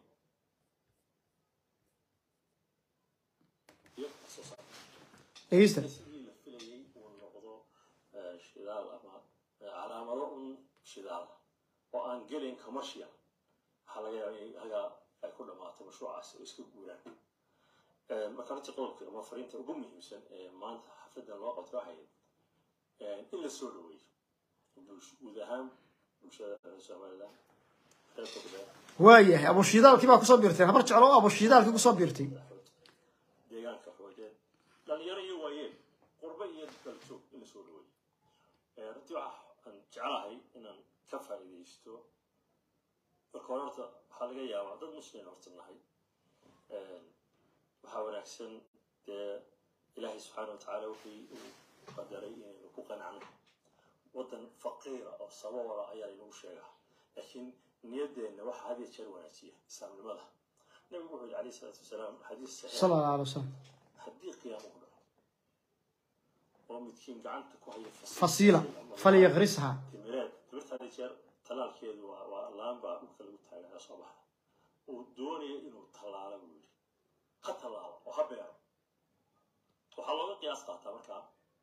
S4: iyo wax soo saaro
S1: dhegeysta
S4: sidii la filayay uu noqdo eh, shidaal ama eh, calaamado un shidaal ah oo aan gelin commercial waxaa laga yaabaa in hagaa ay ku dhammaato mashruucaas oo iska guuraan Eh, marka runtii qodobka ama fariinta ugu muhiimsan ee maanta xafladan loo qabto waxay eh, in la soo dhaweeyo bulsh- guud ahaan bulshada reer somaliland reer togdheer
S1: waayahay abushidaalkii baa kusoo biirtay habar jeclo abushidaalkii kusoo biirtay
S4: deegaanka xoogeed dhalinyaro iyo waayeel qurbe iyo daljoog in la soo dhaweeyo Eh, runtii waxa aan jeclahay inaan ka faa'iidaysto marka hore horta waxaa laga yaabaa dad muslim horta nahay Eh, waxaa wanaagsan dee ilaahay subxaana wa tacaala wixii uu qadaray inaynu ku qanacno waddan faqiira oo sababala ayaa inagu sheegaa laakiin niyaddeenna waxaa had iyo jeer wanaajiya islaamnimada nabigu wuxuu yidhi calayhi salaatu wasalaam xadiis saxiix
S1: sala allahu alay wasalam
S4: haddii qiyaamo ku dhaco oo midkiin gacanta ku haya
S1: fasiila falyaqrisha
S4: timireed timirta had iyo jeer talaalkeedu waa waa laan baa dhulka lagu taagaa soo baxa uu doonayo inuu tallaalo buu yidhi ha tallaalo oo ha beero waxaa looga qiyaas qaataa markaa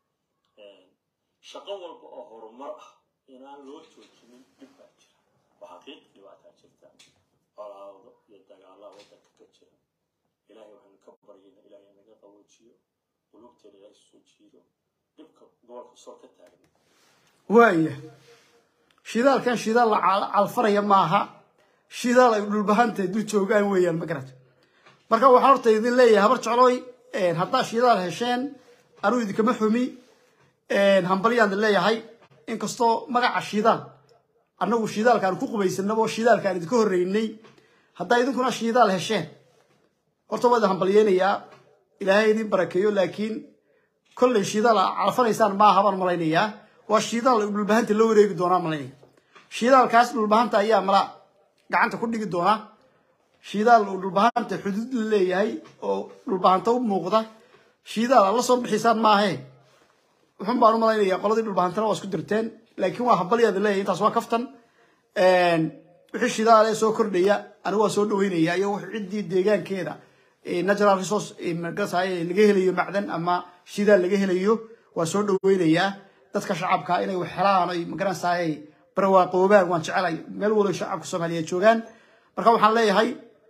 S4: shaqo walba oo horumar ah inaan loo joojinin dhib baa jira oo xaqiiq dhibaataa jirta colaado iyo dagaallaa waddanka ka jira ilaahay waxaynu ka baryayna ilaahay naga qaboojiyo qulubteena ilaahay soo jiido dhibka gobolka soo ka taagan
S1: waaya shidaalkan shidaal la cal- calfaraya maaha shidaal ay dhulbahantahay dul joogaan weeyaan ma garata marka waxaan horta idin leeyahay habar jeclooy haddaa shidaal hesheen anuu idinkama xumi hambalyaan idin leeyahay inkastoo magaca shidaal annagu shidaalka aan ku qubaysanaba oo shidaalka aan idinka horreynay haddaa idinkuna shidaal hesheen horta waa idin hambalyeynayaa ilaahay idin barakeeyo laakiin kolley shidaal aa calfanaysaan maaha baan malaynayaa waa shidaal ay dhulbahanta la wareegi doonaa malaynaya shidaalkaas dhulbahanta ayaa mala gacanta ku dhigi doona shidaal uu dhulbahanta xuduud la leeyahay oo dhulbahanta u muuqda shidaal aad la soo bixisaan maahe wuxun baan u malaynayaa qoladii dhulbahantana waa isku dirteen laakiin waa habalyaada leeyahay intaas waa kaftan wixii shidaal ee soo kordhaya anigu waa soo dhaweynaya iyo wixii ciddii deegaankeeda natural resource magasaay laga helayo macdan ama shidaal laga helayo waa soo dhaweynayaa dadka shacabka inay wax helaan ay magaranaysaay barwaaqoobaan waan jecelay meel walo shacabka soomaaliyeed joogaan marka waxaan leeyahay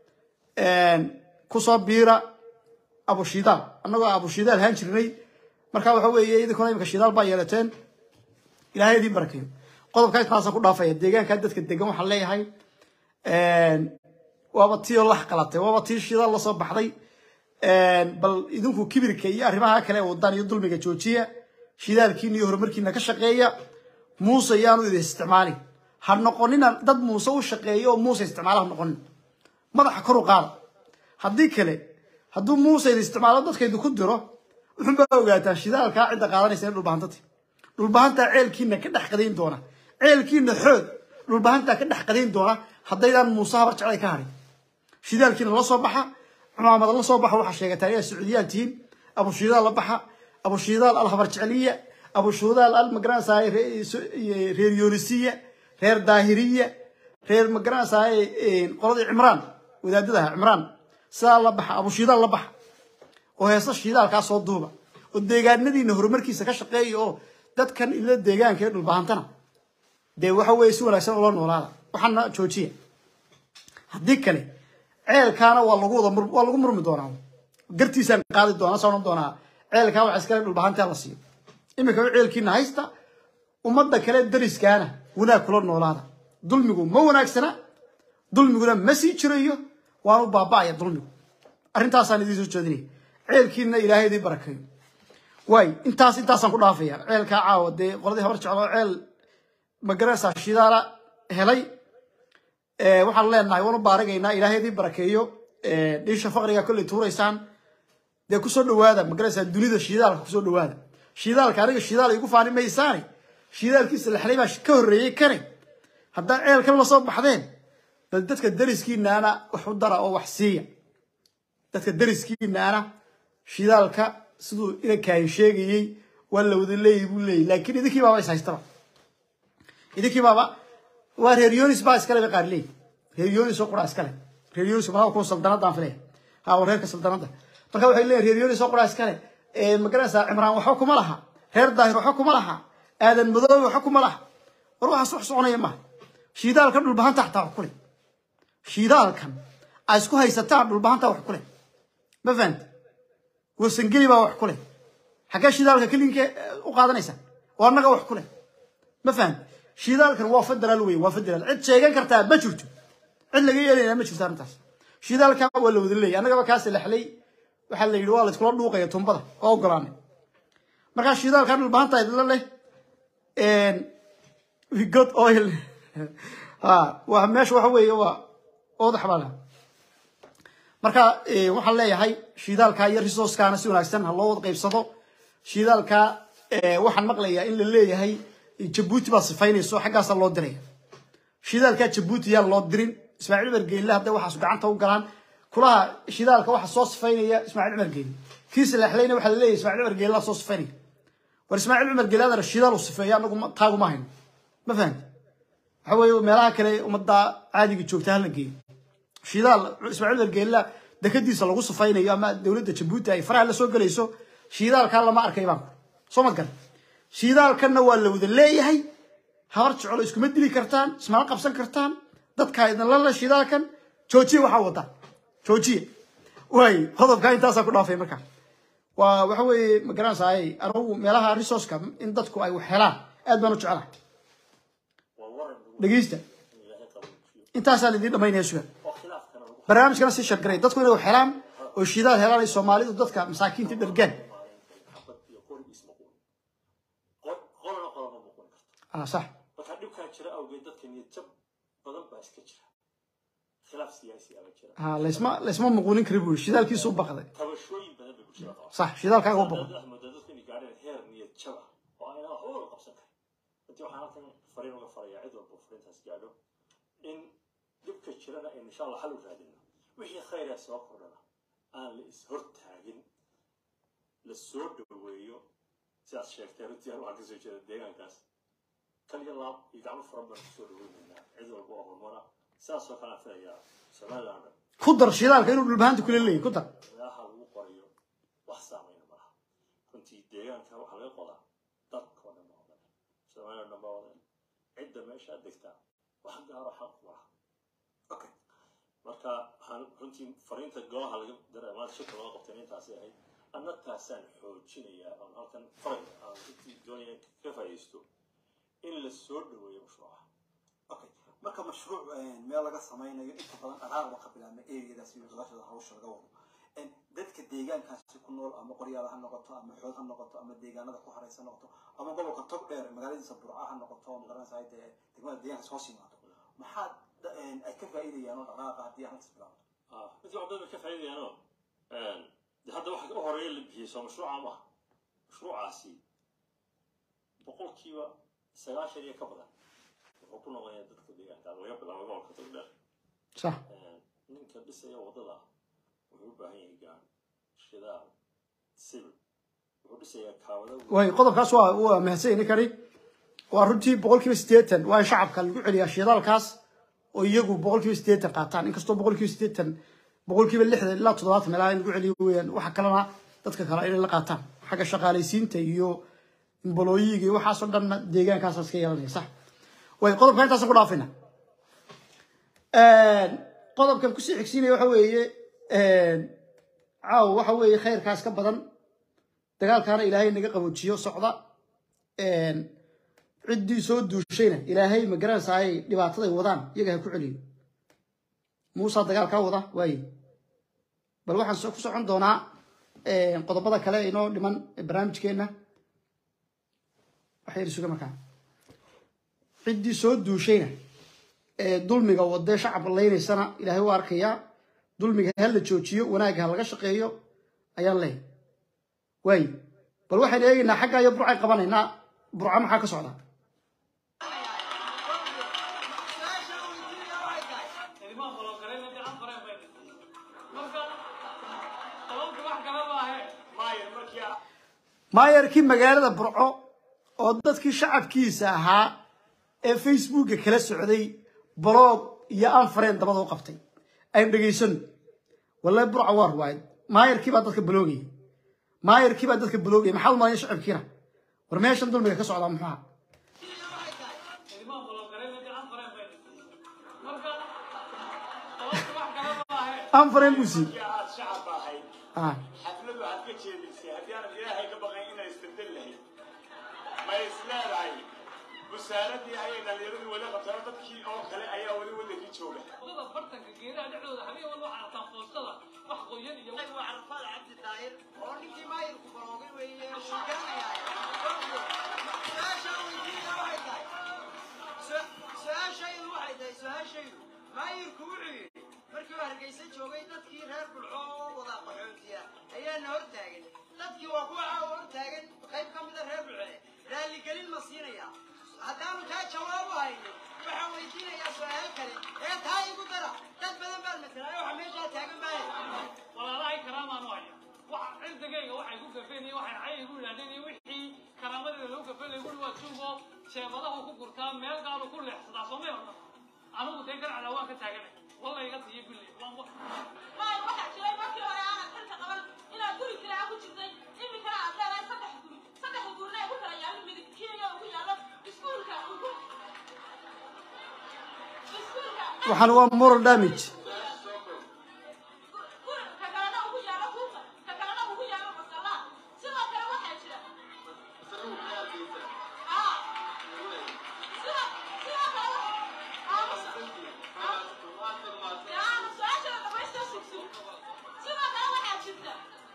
S1: kusoo biira abu shidaal annagoo abu shidaal haan jirnay marka waxa weeye idinkuna imika shidaal baa yeelateen ilaahay idiin barakeeyo qodobka intaasa ku dhaafaya deegaanka dadka degan waxaan leeyahay waaba tii oo lax qalatay waaba tii shidaal lasoo baxday bal idinku kibirka iyo arrimaha kale ee wadaan iyo dulmiga joojiya shidaalkiina iyo horumarkiina ka shaqeeya muuse yaanu idin isticmaalin ha noqonina dad muuse u shaqeeya oo muuse isticmaala ha noqonin madaxa kor u qaada haddii kale hadduu muuse idin isticmaalo dadka idinku diro wuxun baa ogaataan shidaalkaa cidda qaadanaysa in dhulbahantati dhulbahantaa ceelkiina ka dhex qadayn doona ceelkiina xoog dhulbahantaa ka dhex qadayn doona haddaydaan muuse habar jeclay ka harin shidaalkiina la soo baxa cumaamada la soo baxa waxaa sheegataan inay sacuudiyaan tihiin abu shidaal la baxa abu shidaal al habar jecliya abu shudaal al magaranaysaay reer yoonisiya reer daahiriya reer magaranaysaay qoladii cimraan wadaadadaha cimraan sidaa la baxa abu shidaal la baxa oo heesa shidaalkaa soo duuba oo deegaanadiina horumarkiisa ka shaqeeya oo dadkan ila deegaanka ee dhulbahantana dee waxa weeye si wanaagsan ula noolaada waxaana joojiya haddii kale ceelkaana waa lagu wada mur waa lagu murmi doonaa gartiisaan qaadi doonaa soo odhan doonaa ceelkaa waxa iskale dhulbahantaa la siiyo iminka ceelkiina haysta ummadda kale dariskaana wanaag kula noolaada dulmigu ma wanaagsana dulmiguna ma sii jirayo waanu baaba'aya dulmigu arrintaasaan idiin soo jeedinaya ceelkiina ilaahay idiin barakeeyo waay intaas intaasaan ku dhaafaya ceelkaa caawa dee qoladii habar jecloo ceel magarasa shidaala helay waxaan leenahay waan u baaragaynaa ilaahay idiin barakeeyo dhiisha faqriga kolley tuuraysaan dee kusoo dhawaada magarasa dunida shidaalka kusoo dhawaada shidaalka aniga shidaal igu faani maysaane shidaalkiisa laxlay baa ka horreeyey kane haddaan ceelkan lasoo baxdeen bal dadka dariskiinaana wax u dara oo wax siiya dadka dariskiinaana shidaalka siduu inankaahin sheegayey waa la wada leeyahy buu leeyahy laakiin idinkii baaba is haystaba idinkii baaba waa reer yonis baa iskale bay qaar leeyihi reer yonis oo quraa iskale reer yonis malaa kuwa saldanadaan filaya ha waa reerka saldanada marka waxay leeyihin reer yonis oo quraa iskale magaranaysaa cimraan waxba kuma laha reer daahir waxba kuma laha aadan madoobe waxba kuma laha war waxaas wax soconaya maaha shiidaalkan dhulbahanta xataa wax ku leh shiidaalkan ay isku haysataan dhulbahanta wax ku leh ma fahanta wasangeli baa wax ku leh xaggee shidaalka kelinka u qaadanaysaa oo annaga wax ku leh ma fahanta shidaalkan waa federaal wey waa federaal cid sheegan kartaa ma jirto cid laga yeelayna ma jirto arrintaas shidaalka waa la wada leeyahy annagaba kaasi lexlay waxaa la yidhi waa la iskula dhuuqaya tumbada oo ogolaanay markaa shidaalkan dhulbahanta idla leh we got oil ha waa meesha waxa weeye waa oodax baa laha marka eh, waxaan leeyahay shidaalka iyo resourcekana si wanaagsan ha loo wada qaybsado shidaalka eh, waxaan maqlayaa in la leeyahay jabuuti baa sifaynayso xaggaasaa loo diraya shidaalka jabuuti yaan loo dirin ismaaciil cumar geelle hadday waxaas gacanta u galaan kulaha shidaalka waxa soo sifaynaya ismaaciil cumar geelle kii salaaxleyna waxaa la leeyahay ismaaciil cumar geelle soo sifaynaya war ismaaciil cumar geelle adana shidaal u sifeeya anagu ma- taaguma hayno ma fahamti waxa weeye meelaha kale ummadda caadiga joogta hala geeyo shidaal ismaaciil cumar geelle dekadiisa lagu sifaynayo ama dowladda jabuuti ay faraha la soo gelayso shidaalkaa lama arkay baan soo mad garan shidaalkanna waa la wada leeyahay habar jeclo iskuma dili kartaan ismala qabsan kartaan dadka idinla le shidaalkan joojiya waxaa wadaa joojiya waay qodobkaa intaasaa ku dhaafay marka waa waxa weeye ma garanaysaay anagu meelaha resourceka in dadku ay wax helaan aad baan u jecelahay
S4: waa waran lagu
S1: dhegeysta
S4: in ilaahay qaboojiyo
S1: intaasaan idiin dhamaynaya sugan
S4: oo khilaafkana lagu
S1: barnaamijkana sii shargaray dadku inay wax helaan oo shidaal helaan ay soomaalidu dadka masaakiinta dhergaan
S4: maareyn xabad iyo qorigiis maquun qolana qolama muqun karto
S1: ah sax
S4: marka dhibkaa jira awgeed dadka niyad jab badan baa iska jira khilaaf siyaasi aba jira
S1: ah laysma laysma muquunin kari buu shidaalkiisu u baqday
S4: tabashooyin badan bay bulshada qabaan
S1: sax shidaalkaaga u baqday
S4: Dad moodaa dadku inay gaadheen heer niyad jab ah oo ayna waxba wada qabsan karin intii waxaan halkan fariin uga farayaa cid walba fariintaas gaadho in dhibka jirana aynu insha allah xal u raadino wixii khayra soo kordhana aan la is-hortaagin la soo dhoweeyo sidaad sheegtay runtii aan waxaan kasoo jeeda deegaankaas kaliya laab iyo gacmo furan baan kusoo dhaweynaynaa cid walba oo horumara sidaasoo kale aan filayaa somaliland dhan
S1: ku dar shidaalka inuu dhulbahaanta kula leeyahy ku dar
S4: meelaha lagu qorayo wax saameyna malaha runtii deegaanka waxaa laga qodaa dadka oo dhan baa wadan soomaaliya oo dhan baa wadan cidda meeshaa degtaa wax gaaro xaq ku laha
S2: okay
S4: marka waxaan runtii fariinta golaha laga daray maanta shirka loo qabtay intaasay ahayd anna taasaan xoojinayaa oon halkan faray aan runtii doonaya ka faa'iidaysto in la soo dhaweeyo mashruuca
S2: okay marka mashruuc meel laga samaynayo inta badan dhaqaaqda ka bilaabma ereyadaas iyo noloshada hawsha laga wado En dadka deegaankaasi ku nool ama qoryaal ha noqoto ama xood ha noqoto ama deegaanada ku haraysa ha noqoto ama gobolka tog dheer magaaladiisa burca ha noqoto oo magaranaysa dee degmada deegaankaas hoos yimaado maxaa da- en ay ka faa'iidayaan oo dhaqaaqa haddii halkaas bilaabto
S4: ah runtii wax badan bay ka faa'iidayaanoo de hadda waxa u horeeya la bixiyey soo mashruuca maaha mashruucaasi boqolkiiba sagaashan iyo ka badan wuxuu ku noqonayaa dadka deegaanka laga bilaabo gobolka togdheer
S1: sax
S4: ninka dhisaya waddada wuxuu u baahan yahay gaan shidaal sibil wuxuu dhisayaa kaawada
S1: way qodobkaas waa waa mahadsan ninkani waa runtii boqolkiiba siddeetan waa in shacabka lagu celiyaa shidaalkaas oo iyagu boqolkiiba siddeetan qaataan inkastoo boqolkiiba siddeetan boqolkiiba lixdan ilaa toddobaatan meelaha in lagu celiyo weeyaan waxa kalena dadka kale inay la qaataan xagga shaqaalaysiinta iyo imbolooyiga iyo waxaasoo dhanna deegaankaasa iska yeelanaya sax way qodobka intaasaan ku dhaafayna qodobkan kusii xigsiinaya waxa weeye caaw waxa weeye khayrkaas ka badan dagaalkaana ilaahay naga qaboojiyo socda ciddii soo duushayna ilaahay ma garanaysaay dhibaataday wadaan iyaga ha ku celiyo muusa dagaalkaa wada waaye bal waxaan so- ku socon doonaa qodobada kale inoo dhiman barnaamijkeenna waxay suga markaa ciddii soo duushayna ee dulmiga wadee shacabka laynaysana ilaahay u arkayaa dulmiga ha la joojiyo wanaagga ha laga shaqeeyo ayaan leeyahay waaye bal waxaynu eegaynaa xagga iyo burcay qabanaynaa burca maxaa ka socda maayarkii magaalada burco oo dadkii shacabkiisa ahaa ee facebooka kala socday blog iyo anfareen dabada u qabtay aynu dhegaysano wallahi burca waa ruwaayad maayarkii baa dadka baloogaya maayarkii baa dadka baloogaya maxaa u malaya shacabkiina war meeshan dulmiga ka socdaa muxuu ahaa anfareen buu siiyey
S7: aad shacab ahayd
S1: ah
S7: xaflad waxaad ka jeedisay haddii aanad ilaahay ka baqayn inay isbedel lahayd ma is leedahay busaaradii ayay dhallinyaradii weli qabtaan dadkii oo kale ayaa weli wadankii jooga
S8: wadada bartanka geedaha dhexdooda habeen walba waxaa arkaan foostada wax qoyan iyo
S6: waa carfaad cabdi daahir oo ninkii maayirku baloogay weeye wuu garanayaa su-aasha weydiina waxay tahay su- su-aashaydu waxay tahay su-aashaydu maayirku wuxuu yidhi
S9: markii uu hargeysa joogay dadkii reer bulco oo wada qaxoontiya ayaana hor taagan dadkii waa kuwa caawa hor taagan qayb ka mida reer bulce raalligelin ma siinaya haddaanu taa jawaab u haynin waxaan weydiinayaa su-aal kale ee taa igu dara dad badan baan matalaayo waxa meeshaa taagan maayo
S8: walaalahay karaamaan u haya waxa cirdigayga waxay ku gafeen iyo waxay cay igu yidhahdeen iyo wixii karaamadeeda lagu gafeen lagu waa tuugo sheebadahu ku gurtaa meel gaalu ku leexsadaa soomay odhan anigu dee garacda waan ka taaganay walla iga siiyo billi waan
S10: maayo waxaa jiray markii hore aanad xilka qaban inaad guri kiraa ku jirtay iminkana aad leedahay saddex guri saddex gurina ay ku kala yaallo midig kenya ugu yaallo iskuulka ugu iskuulka
S1: waxaan waa moral damage
S10: guri ka kalena ugu yaallo kuuka ka kalena ugu yaallo masallaa sidoo kale waxaa jira aa sidoo sidoo kale aamusa aamu su-aashana dhamaystir sugsug sidoo kale waxaa jirta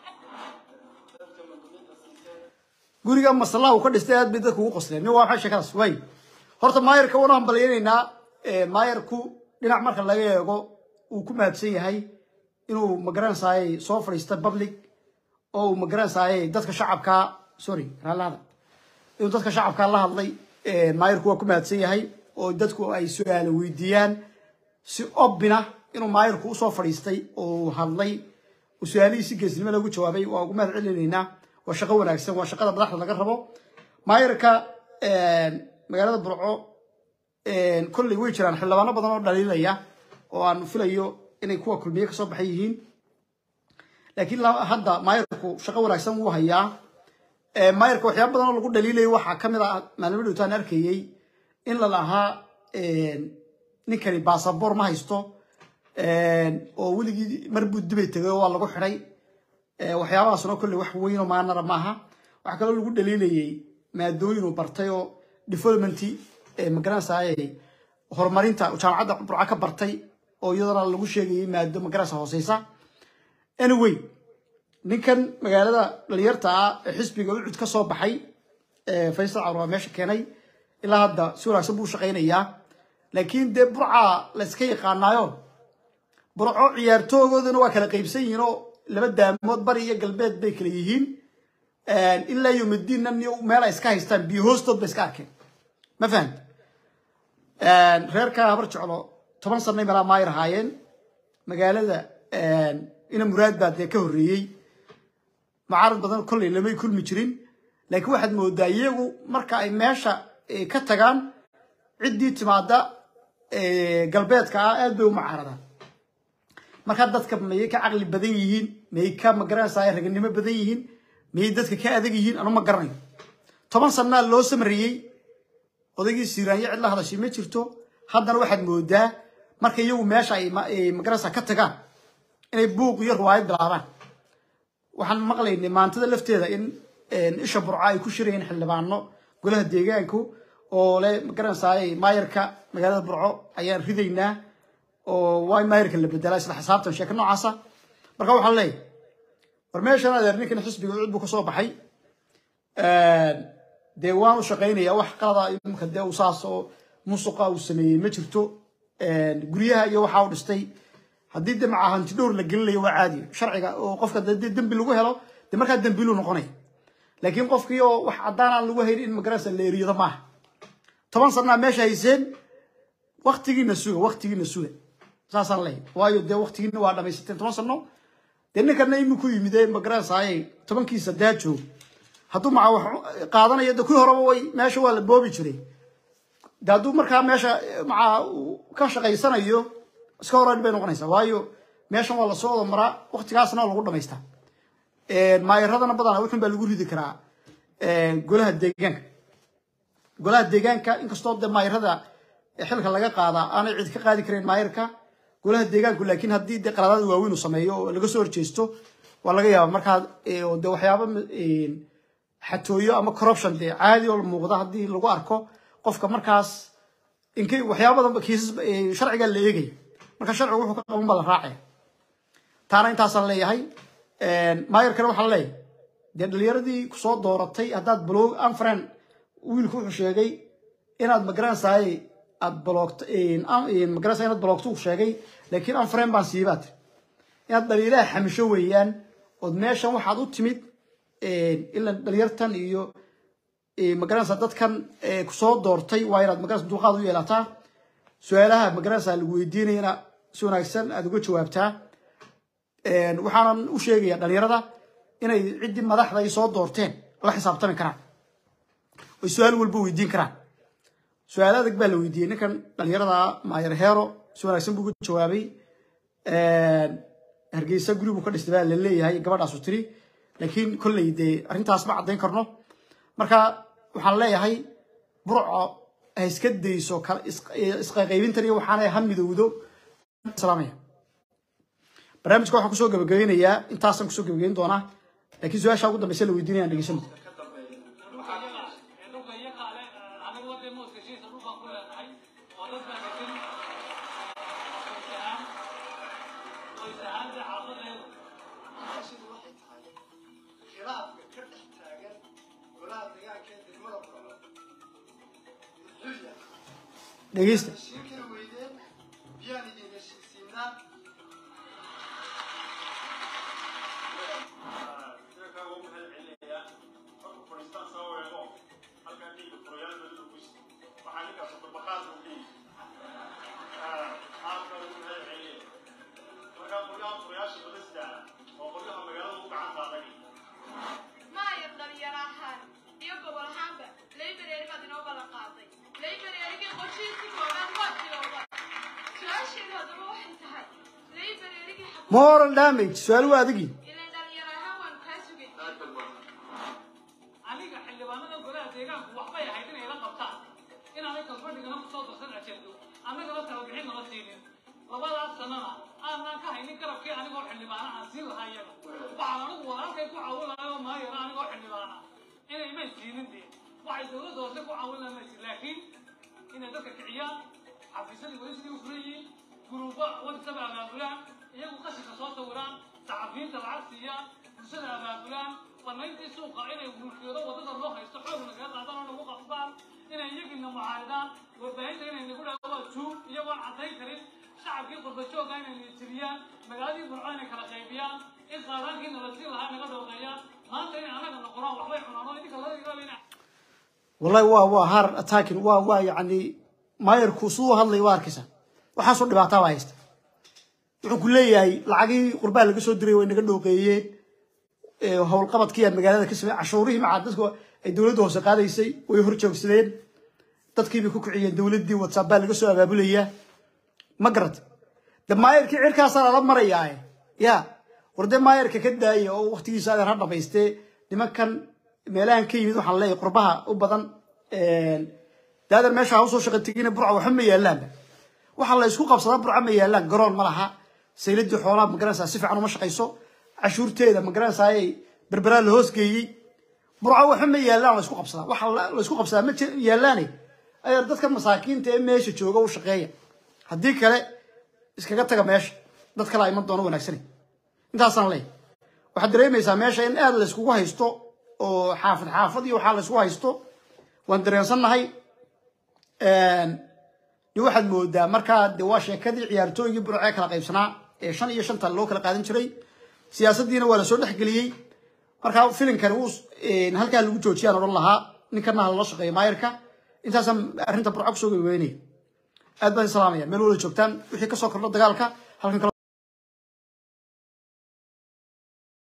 S1: guriga maslaha uu ka dhistay aad bay dadku ugu qosleen nin waa maxay sheekadaas way horta maayarka waanu hambalyaynaynaa maayarku dhinac marka laga eego uu ku mahadsan yahay inuu magaranaysaayey soo fadhiista public oo uu magaranaysaayey dadka shacabka sorry raallahada inuu dadka shacabka la hadlay maayarku waa ku mahadsan yahay oo dadku ay su-aalo weydiiyaan si obina inuu maayarku usoo fadhiistay oo uu hadlay uu su-aalihiisi geesnimo lagu jawaabay waa ugu mahad celinaynaa waa shaqo wanaagsan waa shaqada madaxda laga rabo maayarka magaalada burco kolley way jiraan xildhibaano badan oo dhaliilaya oo aan filayo inay kuwa kulmiye kasoo baxay yihiin laakiin la- hadda maayarku shaqo wanaagsan wuu hayaa maayarka waxyaaba badan oo lagu dhaliilayo waxaa ka mid ah maalmo dhowtaan arkayey in la lahaa ninkani basaboor ma haysto oo weligii mar buu dibay tegay oo waa lagu xidhay waxyaabahaasna kolley wax weyn oo maanara maaha waxaa kaloo lagu dhaliilayey maadooyin uu bartay oo development magaranaysaay horumarinta jaamacadda burca ka bartay oo iyadana lagu sheegayay maado magaranaysa hooseysa anyway ninkan magaalada dhalinyarta ah ee xisbiga ucud ka soo baxay faysal carur waa meesha keenay ilaa hadda si wanaagsan buu u shaqaynayaa laakiin dee burca la iska yaqaanaayo burco ciyaartoogoodana waa kala qaybsan yihiin oo laba daamood bari iyo galbeed bay kala yihiin ilaa yomadiinna meel ay iska haystaan biyo hoostood bay iska arkeen ma fahamta reerka habar jeclo toban sanay meelaa maayar ahaayeen magaalada ina muraad baa dee ka horreeyey mucaarad badan kolley lamay kulmi jirin laakiin waxaad moodaa iyagu marka ay meesha ka tagaan ciddii timaada galbeedka ah aad bay u mucaaradaan markaa dadka mayay ka caqli badan yihiin mayay ka magaranaysaa raganimo badan yihiin mayay dadka ka adag yihiin anu ma garanayo toban sanaa loo samariyey odaygii siiraanyo cid la hadashay ma jirto haddana waxaad moodaa marka iyagu meesha ay magaranaysaa ka tagaan inay buuq iyo riwaayad bilaabaan waxaan maqlaynay maantada lafteeda in isha burca ay ku shirayeen xildhibaano golaha deegaanku oo le magaranaysaay maayarka magaalada burco ayaan ridaynaa oo waa in maayarka la bedelaa isla xisaabtan sheeka noocaasa marka waxaan leeyahay war meeshan adeer ninkan xisbiga cud buu kasoo baxay dee waan u shaqaynaya wax qalada imika dee uu saas oo musuqa uu sameeyey ma jirto guryaha iyo waxaa u dhistay haddii de maca hanti dhowr la gelinayo waa caadi sharciga oo qofka dee dembi lagu helo dee markaa dembilu noqonaya laakiin qofkii oo wax caddaan aan lagu haynin in magaranaysa la eriyado maaha toban sanaa meesha hayseen waktigiina suga waktigiina suga saasaan leeyahay waayo dee waktigiina waa dhamaysateen toban sano dee ninkana iminku yimid ee magaranaysaay tobankiisa daa joog hadduu maca wax qaadanayo de kuwii horeba way meesha waa la boobi jiray de hadduu markaa meesha maca ka shaqaysanayo iska horan bay noqonaysaa waayo meeshan waa lasoo wada maraa waktigaasna waa lagu dhamaystaa maayaradana badana wuxun baa lagu ridi karaa golaha deegaanka golaha deegaanka inkastoo de maayarada xilka laga qaadaa aanay cid ka qaadi kareen maayarka golaha deegaanku laakiin haddii de qaladaada waaweyn uu sameeyo oo laga soo horjeesto waa laga yaaba markaa de waxyaaba xatooyo ama corruption dee caadi oo muuqda haddii lagu arko qofka markaas ink waxyaabadan kiisas sharciga la eegaya marka sharcigu wuxuu ka qaban baa la raacaya taana intaasaan leeyahay maayarkana waxaan leeyahay dee dhalinyaradii kusoo dooratay haddaad balog anfren wiilku wuxuu sheegay inaad magaranaysaay aad bloogto magarasa inaad bloogto uu sheegay laakiin aan frame baan siibaa tiri inaad dhaliilaha xamisho weeyaan ood meeshan waxaad u timid ila dhalinyartan iyo magaranaysa dadkan kusoo doortay waa inaad magaranaysa dulqaad u yeelataa su-aalaha magaranaysa lagu weydiinayana si wanaagsan aad uga jawaabtaa waxaanan u sheegayaa dhalinyarada inay ciddii madaxda ay soo doorteen la xisaabtami karaan oy su-aal walba weydiin karaan su-aal adag baa la weydiiyey ninkan dhalinyarada maayer heero si wanaagsan buu uga jawaabay hargeysa guri buu ka dhistay baa la leeyahay gabadhaasu tiri laakiin kolley dee arrintaas ma caddayn karno marka waxaan leeyahay burco ha iska dayso isqaybintan iyo waxaana ha midowdo salaamaya barnaamijka waxaan kusoo gabagabeynayaa intaasaan kusoo gabagabeyn doonaa laakiin su-aasha ugu dambeysa la weydiinaya aan dhegeysano
S8: dhulka iyaga ale aniga wadee mooska shiisa dhulkaan ku leenahay oo dad baan degan qoys ahaan qoys ahaan dee xaafadeedu
S6: Meeshani waxay tahay khilaafka ka dhex taagan golaha deegaanka ee degmada Qurbo. Muxuu yahay?
S1: dhegeysta
S6: Heshiiskii weydeen biyaan idin heshiisiinaa.
S10: maayar dhalinyaro ahaan iyo gobol ahaanba laybereeri baad inoo ballan qaaday laybereerigii qorshihiisii koobaad waa tilowda su-aasheedu haddaba waxay tahay laybereerigii xaku
S1: moral damage su-aal waa adigi
S10: ilan dhalinyaro ahaan waanu kaa sugay
S8: aniga xildhibaanada golaha deegaanku waxbay ahayd inay la qabtaan inaanay kalfadhigana kusoo darsan ajendo annagana talabixin nala siinin labadaas sanana aanaan ka haynin garabkii anigoo xildhibaana aan siin lahaa iyaga waxaan anigu walaalkay ku caawin lahaa oo maayara anigoo xildhibaana inay may siinin dee waxay dowladda hoose ku caawin lahaa maysi laakiin inay dadka kiciyaan xafiisyadii weli sidii u furan yihiin guruuba wadisaba abaabulaan iyagu qashinka soo sawiraan saxafiyiinta lacag siiyaan bulshada abaabulaan banayntii suuqa inay mulkiyado wadada loo haysto xoog nagaga qaadaan oo nagu qabsaan inay iyagina mucaaridaan warbaahinta inay nagu dhaha waa juug iyagoon caddayn karin shacabkii qurbajooga inay nitiriyaan magaaladii burco inay kala qaybiyaan in qaadaankii nala siin lahaa naga dhowqeeyaan maanta inay annaga noqonaan waxbay cunaan oo idinka laga ilaalina
S1: wallahi waa waa har attacking waa waa yacni maayarku siduu hadlay waa arkaysa waxaasoo dhibaataa baa haysta wuxuu ku leeyahay lacagii qurbaa laga soo diray way naga dhooqeeyeen ee howlqabadkii aan magaalada ka samey cashuurihii macaa dadku ay dowladda hoose qaadaysay way hor joogsadeen dadkii bay ku kiciyeen dowladdii whatsapp baa laga soo abaabulayaa ma garat de maayarkii cirkaasaa lala marayaa ya war dee maayarka ka daaya oo waktigiisa adeer ha dhamaystee nimankan meelahan ka yimid waxaan leeyahay qurbaha u badan daadan meesha ha usoo shaqa tegina burca waxba ma yaalaanba waxaa la isku qabsadaa burca ma yaalaan garoon ma laha sayladii xoolaha magaranaysaa si fiican uma shaqayso cashuurteeda magaranaysaa ay berberaa la hoos geeyey burca waxba ma yaalaan la isku qabsadaa waxa la- la isku qabsadaa ma jir- yaalaane ayaa dadka masaakiinta ee meesha jooga u shaqeeya haddii kale iskaga taga meesha dad kale iman doono wanaagsanay intaasaan leeyahay waxaad dareemaysaa meesha in aad la iskugu haysto oo xaafad xaafad iyo waxaa la isku haysto waan dareensannahay de waxaad moodaa markaa de waa sheekadii ciyaartooygii burcee kala qaybsanaa ee shan iyo shanta loo kala qaadan jiray siyaasaddiina waa lasoo dhexgeliyey markaa filimkani uu halkaa lagu joojiyaan odhan lahaa ninkana ha lala shaqeeyo maayarka intaasaan arrinta burco kusoo gabagabeynaya aad baan salaamaya meel wada joogtaan wixii kasoo kordho dagaalka halkan kale